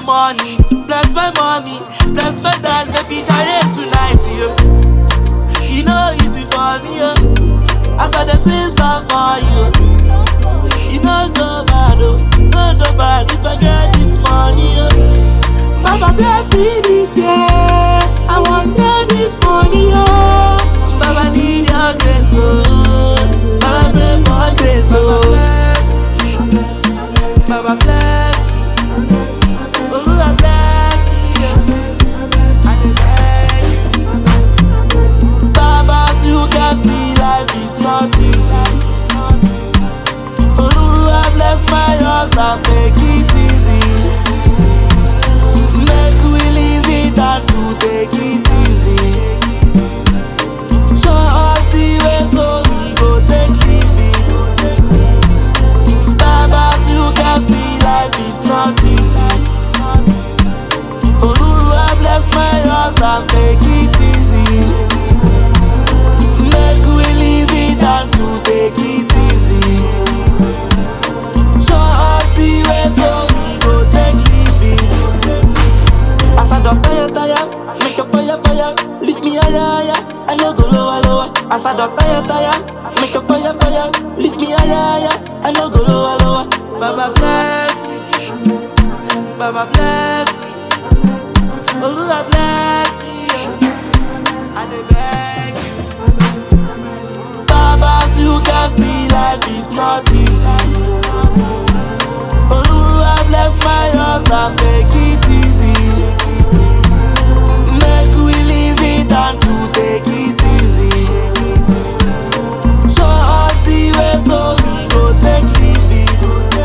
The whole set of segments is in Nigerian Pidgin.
money, bless my mommy, bless my dad, baby Jare tonight, yo. You know easy for me, yo. As I dey sing song for you, you know go bad, oh, no go bad if I get this money, yo. Papa bless me this year, I want get this money, oh. Baba need your grace, oh. Baba pray for grace, oh. Baba bless me. Olúwa bless me, yeah. I dey beg you. Baba, as you can see, life is not easy. Olúwa bless my house and make it easy. Make we live it and to take it easy. Show us the way so we go take live it. Baba, as you can see, life is not easy. Olúwa bless my house and make it easy. Make we live it and to take it easy. Show us the way so we go take live it. As I don tire tire, make your fire fire, lift me higher higher. I no go lower lower. As I don tire tire, make your fire fire, lift me higher higher. I no go lower lower. Baba bless me, Baba bless me, Olúwa bless me. yeah. I dey beg you. Baba, as you can see, life is not easy. Olúwa bless my house and make it easy. Make we live it and to take it easy. Show us the way so we go take live it.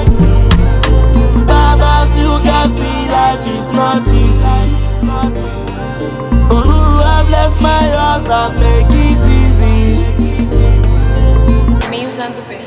Baba, as you can see, life is not easy. Olúwa bless my house and make it easy. Me usando o